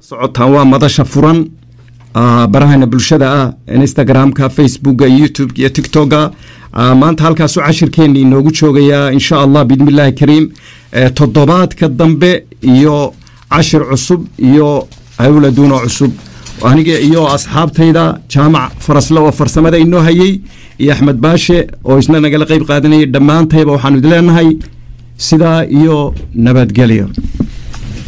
socotaan waa madasha furan barahana bulshada ah instagramka facebooka youtube iyo tictoka maanta halkaasu cashirkeeni inoogu joogayaa insha allah biidnillahi kariim toddobaadka dambe iyo cashir cusub iyo hawladuuno cusub aniga iyo asxaabtayda jaamac farasle oo farsamada inoo hayey iyo axmed baashe oo isna nagala qeyb qaadanayay dhammaantayba waxaanu idin leenahay sidaa iyo nabadgelyo